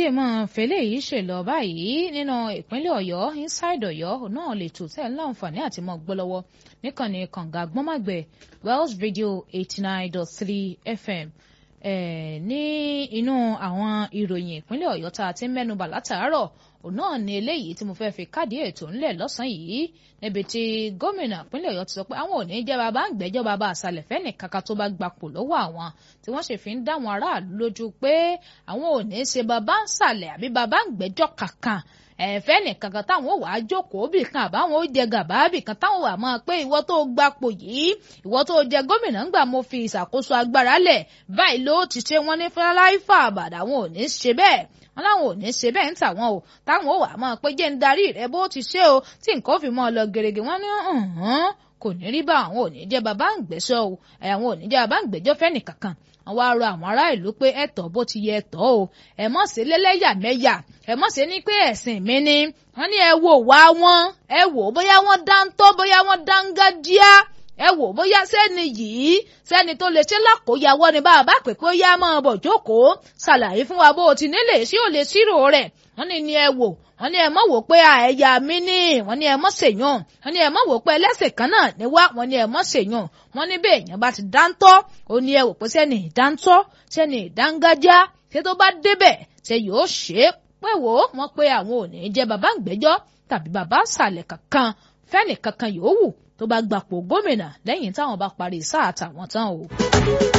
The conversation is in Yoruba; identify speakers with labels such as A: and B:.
A: jẹ́ mọ́ fẹ́lẹ́ yìí ṣe lọ báyìí nínú ìpínlẹ̀ ọ̀yọ́ inside ọ̀yọ́ náà lè tò tẹ́ láǹfààní àti mọ́ gbọ́ lọ́wọ́ níkànnì kànga gbọ́màgbẹ̀ wells radio eighty nine dot three fm ní inú àwọn ìròyìn ìpínlẹ̀ ọ̀yọ́ tá a ti ń mẹ́nubà látàárọ̀ òun náà ni eléyìí tí mo fẹ́ fi káàdì ètò ńlẹ̀ lọ́sàn-án yìí níbi tí gómìnà ìpínlẹ̀ ọ̀yọ́ ti sọ pé àwọn ò ní jẹ́ bàbá ń gbẹ́jọ́ bàbá àṣàlẹ̀ fẹ́ni kankan tó bá gbapò lọ́wọ́ àwọn tí wọ́n sì fi ń dá àwọn aráàlú lójú pé àwọn ò ní ṣe bàbá ń ṣàlẹ̀ àbí bàbá ń gbẹ́jọ́ kankan ẹ̀fẹ́ nìkankan táwọn wàá jókòó bì kan àbáwọn ó jẹ gàbá bì kan táwọn wàá máa pé ìwọ tó gbapò yìí ìwọ tó jẹ gómìnà ńgbà mo fi ìṣàkóso agbára lẹ̀ báyìí ló ti ṣe wọ́n ní fúláìfà àbàdà àwọn ò ní ṣe bẹ́ẹ̀ wọn láwọn ò ní ṣe bẹ́ẹ̀ ń tàwọn o táwọn ò wà máa pé jẹ́ ń darí rẹ bó ti ṣe o tí nǹkan fi mọ́ ọ lọ gèrègè wọn ní kò ní rí bá àwọn ò ní jẹ́ bàbá ń gbẹ́sọ́ o àwọn ò ní jẹ́ bàbá ń gbẹ́jọ́ fẹ́ nìkankan wọ́n wá rọ àwọn ará ìlú pé ẹ̀tọ́ bó ti yẹ ẹ̀tọ́ o ẹ mọ̀ sí lẹ́lẹ́yàmẹ̀yà ẹ mọ̀ sí ní pé ẹ̀sìn mi ni wọ́n ní ẹ wò wá wọn ẹ wò bóyá wọ́n dáńtọ́ bóyá wọ́n dáńgájíá ẹ wò bóyá sẹ́ni yìí sẹ́ni tó lè ṣe lákòóyàwó ni bá a bá pè pé ó yá máa bọ̀ jókòó ṣàlàyé fún wa bó o ti nílé sí ò lè ṣírò rẹ̀ wọ́n ní ni ẹ wò wọ́n ní ẹ mọ̀ wò pé ẹ̀yà mi ní wọ́n ní ẹ mọ̀ ṣèyàn wọ́n ní ẹ mọ̀ wò pé ẹlẹ́sìn kan náà ní wá wọ́n ní ẹ mọ̀ ṣèyàn wọ́n ní bẹ́ẹ̀ èèyàn bá ti dáńtọ́ ó ní ẹ wò pé sẹ́ni ìdáńtọ́ sẹ́ni ìdángájá ṣé tó bá débẹ̀ ṣe yóò ṣe é pé wò ó wọ́n pé àwọn ò ní jẹ́ bàbá ìgbẹ́jọ́ tàbí bàbá sàlẹ̀ kankan fẹ́ni kankan yòówù tó bá gbapò gómìnà lẹ́yìn táwọn bá parí sáà tàwọn tán o.